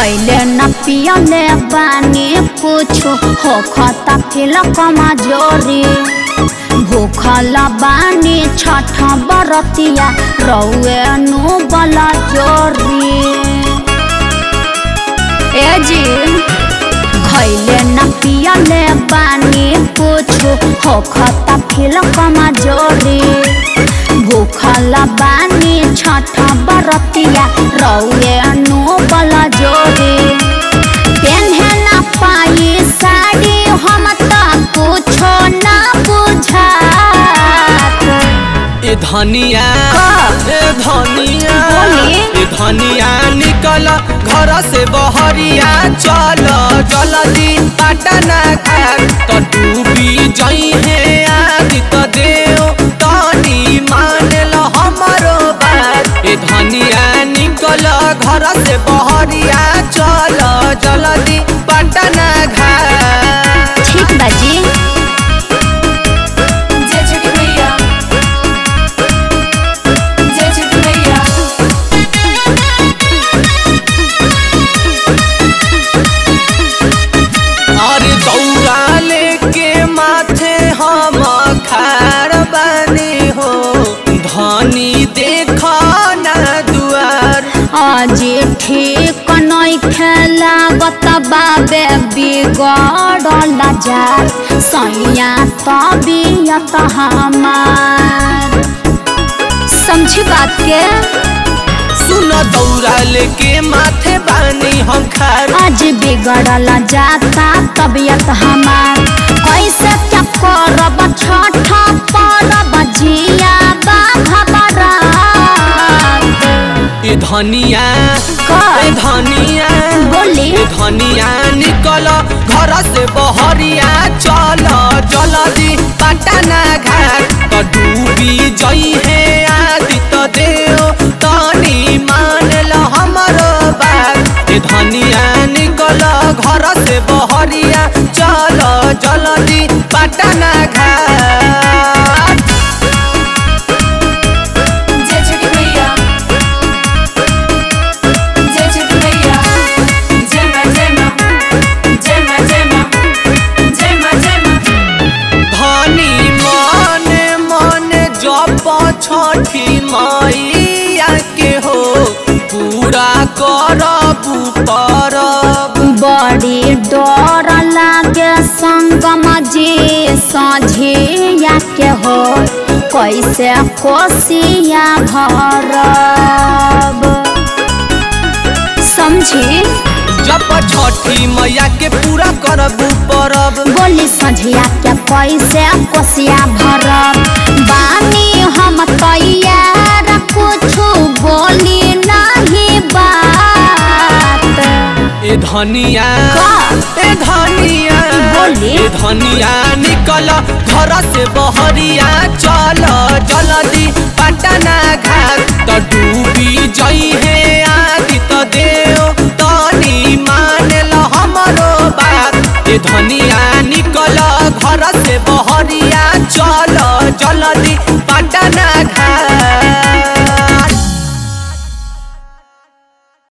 खैले न पियले बानी कुछु हो खता फिल कमजोरी भूखल बानी छठ बरतिया रौए नु बला जोरी ए जी खैले न पियले बानी कुछु हो खता फिल कमजोरी भूखल बानी छठ बरतिया रौए नु बला जोरी पेन्हे न पाई साड़ी हम त कुछो न बुझात ए धनिया का? ए धनिया बोली? ए धनिया निकल घर से बहरिया चल जल्दी पटना घाट तो डूबी जई है आदि तो देव तनी मान ल हमरो बात ए धनिया निकल घर से बहरिया चल जल्दी पटना घाट ठीक बाजी जय छठ मैया जय छठ मैया अरे दौड़ा लेके माथे हम खार बने हो धनी देख ना दुआर आज ठीक नहीं खेला बाबे बिगड़ल जात सैया तबियत हमार समझी बात के सुन दौड़ा लेके माथे बानी हम खार आज बिगड़ल जाता तबियत हमार कैसे क्या करब छठ परब जिया बाघबरात ए धनिया का? ए धनिया बोली? ए धनिया निकल घर से बहरिया चल जल्दी पटना घाट तो डूबी जई है आदि तो देव तनी मान ल हमरो बात ए धनिया निकल घर से बहरिया चल जल्दी पटना घाट जय छठ मैया जय छठ मैया जय मां जय मां जय मां जय मां जय मां जय मां धनी मन मन जप छठी मैया के हो पूरा करबू परब बड़ी डर लागे संगम जी सझिया के हो कैसे कोसिया भरब समझी जप छठी मैया के पूरा करबू परब बोली सझिया के कैसे कोसिया भरब बानी हम तैयार कुछु बोली नहीं बात ए धनिया का? ए धनिया बोली? ए धनिया निकल घर से बहरिया चल जल्दी पटना घाट तो डूबी जई है आदि तो देव तनी मान ल हमरो बात ए धनिया निकल घर से बहरिया चल